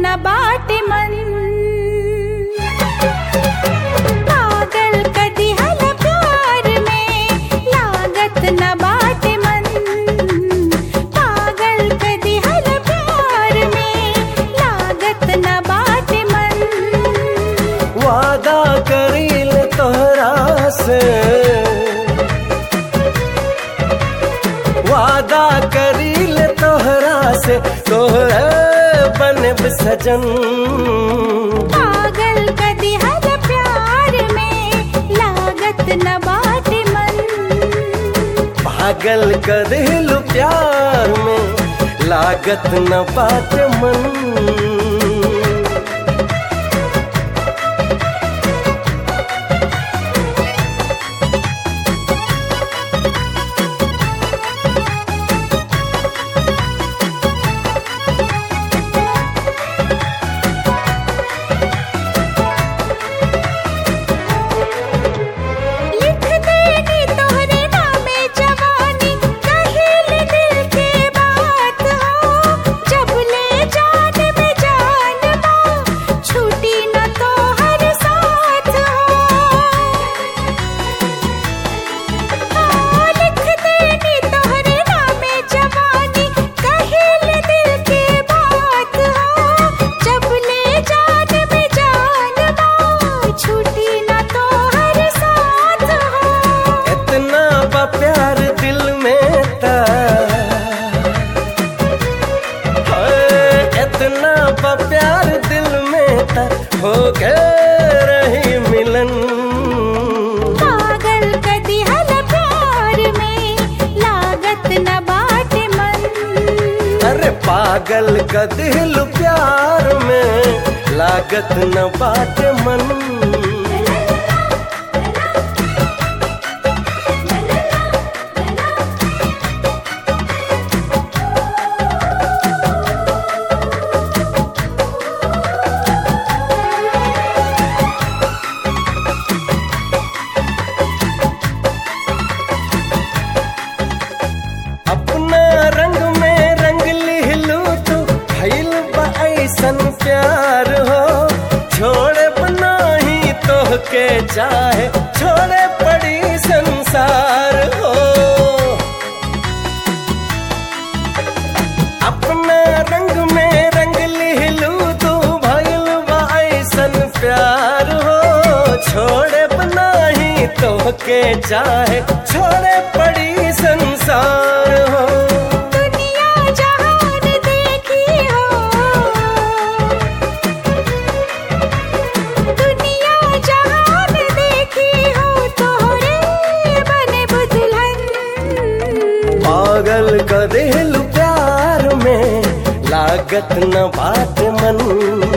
न बाटे मन पागल कदी हल प्यार में लागत न बाटे मन पागल कदी हल प्यार में लागत न बाटे मन वादा करील तोहरा से वादा करील तोहरा से तोहरा बनब सजन पागल कदी हल प्यार में लागत न बाटे मन पागल कर दिलु प्यार में लागत न बात मन लिख देनी तोहरे नामे जवानी कहिल दिल के बात हो जब ले जान में जान बा छूटी न तो हर साथ हो हाँ, लिख देनी तोहरे नामे जवानी कहिल दिल के बात हो जब ले जान में जान बा छूटी न तो हर साथ हो इतना बा प्यार दिल में था हाय, इतना बा प्यार दिल में था हो गए रही मिलन पागल कदी हल प्यार में लागत न बाटे मन अरे पागल का दिल प्यार में लागत न बात मन अपना रंग में रंग लिहलू तू भइल बा ऐसन प्यार हो छोड़े बनाही तो के चाहे छोड़े पड़ी संसार हो अपना रंग में रंग लिहलू तू भइल बा ऐसन प्यार हो छोड़े बनाही तो के चाहे छोड़े पड़ी संसार हो दुनिया जहान देखी हो दुनिया जहान देखी हो तोहरे बने बुदुल्हन पागल का दिल प्यार में लागत न बात मन